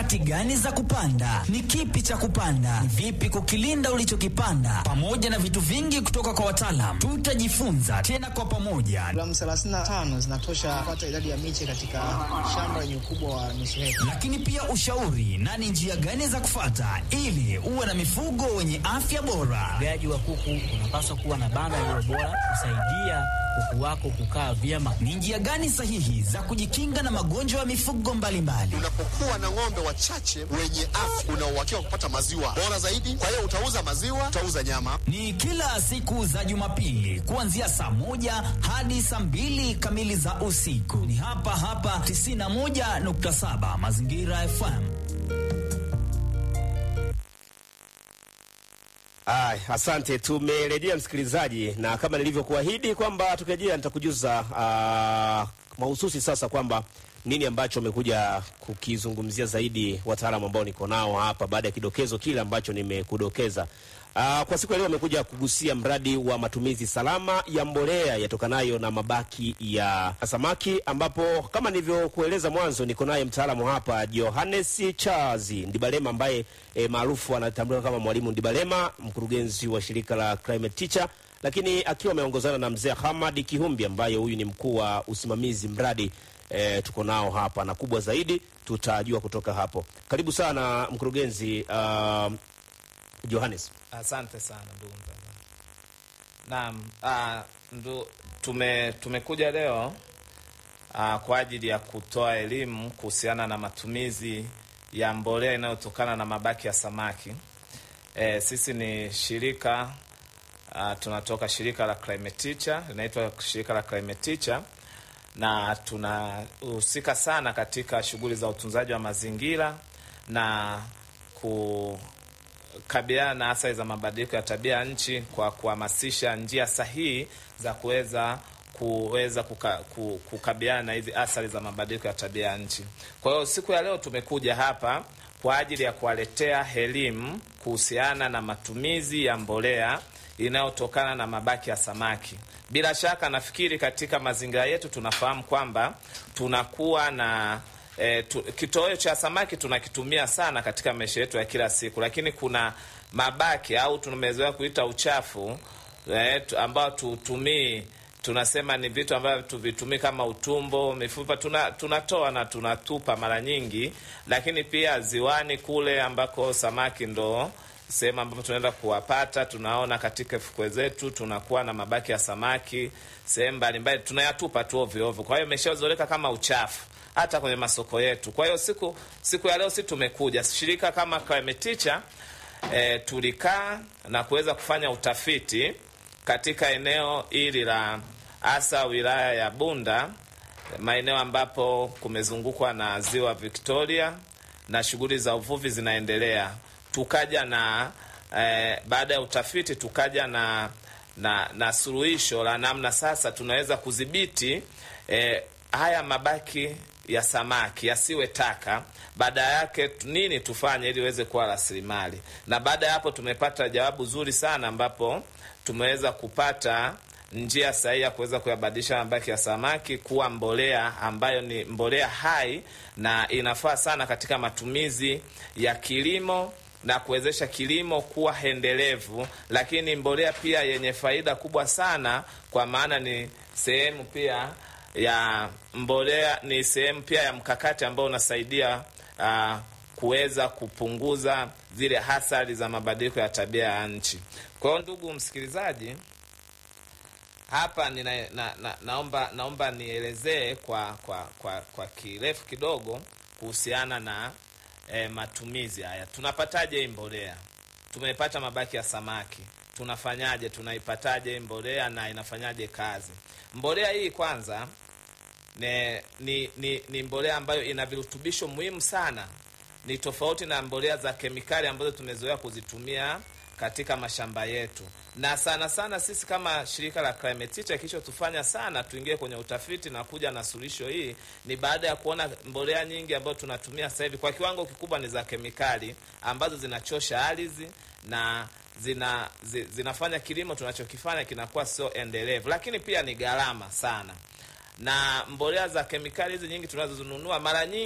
mikakati gani za kupanda, ni kipi cha kupanda, ni vipi kukilinda ulichokipanda, pamoja na vitu vingi kutoka kwa wataalam. Tutajifunza tena kwa pamoja, Gramu 35 zinatosha kupata idadi ya miche katika shamba lenye ukubwa wa nusu heka. lakini pia ushauri na ni njia gani za kufata ili uwe na mifugo wenye afya bora. Ufugaji wa kuku unapaswa kuwa na banda lililo bora kusaidia kuku wako kukaa vyema. Ni njia gani sahihi za kujikinga na magonjwa ya mifugo mbalimbali? Unapokuwa na ng'ombe wachache wenye afya, una uhakika wa kupata maziwa bora zaidi. Kwa hiyo utauza maziwa, utauza nyama. Ni kila siku za Jumapili kuanzia saa moja hadi saa mbili kamili za usiku. Ni hapa hapa 91.7 Mazingira FM. Ay, asante. Tumerejea msikilizaji, na kama nilivyokuahidi kwamba tukirejea nitakujuza uh, mahususi sasa kwamba nini ambacho amekuja kukizungumzia zaidi wataalamu ambao niko nao hapa baada ya kidokezo kile ambacho nimekudokeza. Uh, kwa siku ya leo amekuja kugusia mradi wa matumizi salama ya mbolea yatokanayo na mabaki ya samaki, ambapo kama nilivyokueleza mwanzo, niko naye mtaalamu hapa Johannes Charles Ndibalema ambaye e, maarufu anatambuliwa kama Mwalimu Ndibalema, mkurugenzi wa shirika la Climate Teacher, lakini akiwa ameongozana na mzee Hamad Kihumbi ambaye huyu ni mkuu wa usimamizi mradi e, tuko nao hapa na kubwa zaidi tutajua kutoka hapo. Karibu sana mkurugenzi uh, Johannes. Asante sana ndugu mtangazaji. Naam, ah, ndu, tume tumekuja leo ah, kwa ajili ya kutoa elimu kuhusiana na matumizi ya mbolea inayotokana na mabaki ya samaki. E, sisi ni shirika ah, tunatoka shirika la Climate Teacher, linaitwa shirika la Climate Teacher na tunahusika sana katika shughuli za utunzaji wa mazingira na ku kabiliana na athari za mabadiliko ya tabia ya nchi kwa kuhamasisha njia sahihi za kuweza kuweza kuka, ku- kukabiliana na hizi athari za mabadiliko ya tabia ya nchi. Kwa hiyo siku ya leo tumekuja hapa kwa ajili ya kuwaletea elimu kuhusiana na matumizi ya mbolea inayotokana na mabaki ya samaki. Bila shaka nafikiri katika mazingira yetu tunafahamu kwamba tunakuwa na E, tu, kitoweo cha samaki tunakitumia sana katika maisha yetu ya kila siku, lakini kuna mabaki au tumezoea kuita uchafu e, tu, ambao tutumii tunasema ni vitu ambavyo tuvitumii kama utumbo, mifupa, tuna, tunatoa na tunatupa mara nyingi, lakini pia ziwani kule ambako samaki ndo sehemu ambapo tunaenda kuwapata, tunaona katika fukwe zetu tunakuwa na mabaki ya samaki sehemu mbalimbali, tunayatupa tu ovyo ovyo. Kwa hiyo imeshazoleka kama uchafu hata kwenye masoko yetu. Kwa hiyo siku siku ya leo si tumekuja shirika kama Climate Teacher e, tulikaa na kuweza kufanya utafiti katika eneo hili la hasa wilaya ya Bunda, maeneo ambapo kumezungukwa na ziwa Victoria na shughuli za uvuvi zinaendelea. Tukaja na e, baada ya utafiti tukaja na na, na suluhisho la namna sasa tunaweza kudhibiti e, haya mabaki ya samaki yasiwe taka. Baada yake tu- nini tufanye ili iweze kuwa rasilimali? Na baada ya hapo tumepata jawabu zuri sana, ambapo tumeweza kupata njia sahihi ya kuweza kuyabadilisha mabaki ya samaki kuwa mbolea ambayo ni mbolea hai na inafaa sana katika matumizi ya kilimo na kuwezesha kilimo kuwa endelevu, lakini mbolea pia yenye faida kubwa sana, kwa maana ni sehemu pia ya mbolea, ni sehemu pia ya mkakati ambao unasaidia uh, kuweza kupunguza zile hasara za mabadiliko ya tabia ya nchi. Kwa hiyo ndugu msikilizaji, hapa nina, na, na, naomba naomba nielezee kwa, kwa, kwa, kwa kirefu kidogo kuhusiana na eh, matumizi haya. Tunapataje hii mbolea? Tumepata mabaki ya samaki, tunafanyaje? Tunaipataje hii mbolea na inafanyaje kazi? Mbolea hii kwanza ne, ni, ni, ni mbolea ambayo ina virutubisho muhimu sana. Ni tofauti na mbolea za kemikali ambazo tumezoea kuzitumia katika mashamba yetu, na sana sana sisi kama shirika la Climate Teacher kilichotufanya sana tuingie kwenye utafiti na kuja na suluhisho hii ni baada ya kuona mbolea nyingi ambazo tunatumia sasa hivi kwa kiwango kikubwa ni za kemikali ambazo zinachosha ardhi na zina, zi, zinafanya kilimo tunachokifanya kinakuwa sio endelevu, lakini pia ni gharama sana na mbolea za kemikali hizi nyingi tunazonunua mara nyingi